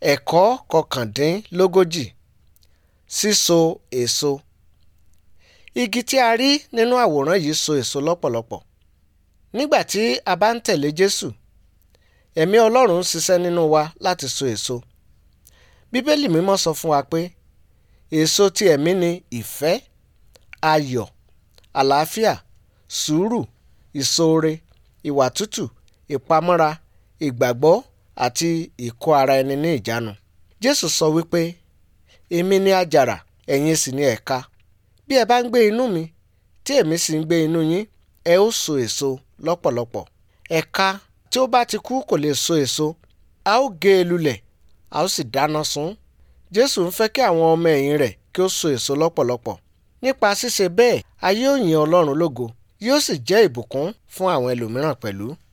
ẹ̀kọ́ kọkàndínlógójì síso èso igi tí a rí nínú àwòrán yìí so èso lọ́pọ̀lọpọ̀ nígbà tí a bá ń tẹ̀lé Jésù ẹ̀mí Ọlọ́run ń ṣiṣẹ́ nínú wa láti so èso Bíbélì mímọ́ sọ fún wa pé èso ti ẹ̀mí ni ìfẹ́ ayọ̀ àlàáfíà sùúrù ìṣoore ìwà tútù ìpamọ́ra ìgbàgbọ́ àti ìkó ara ẹni ní ìjánu Jésù sọ wípé èmi ni àjàrà ẹ̀yin sì ni ẹ̀ka bí ẹ bá ń gbé inú mi tí èmi sì ń gbé inú yín ẹ ó so èso lọ́pọ̀lọpọ̀ ẹ̀ka tí ó bá ti kú kò lè so èso a ó gé e lulẹ̀ a ó sì dáná sun Jésù ń fẹ́ kí àwọn ọmọ ẹ̀yìn rẹ̀ kí ó so èso lọ́pọ̀lọpọ̀ nípa ṣíṣe bẹ́ẹ̀ ayé ó yìn Ọlọ́run lógo yóò sì jẹ́ ìbùkún fún àwọn ẹlòmíràn pẹ̀lú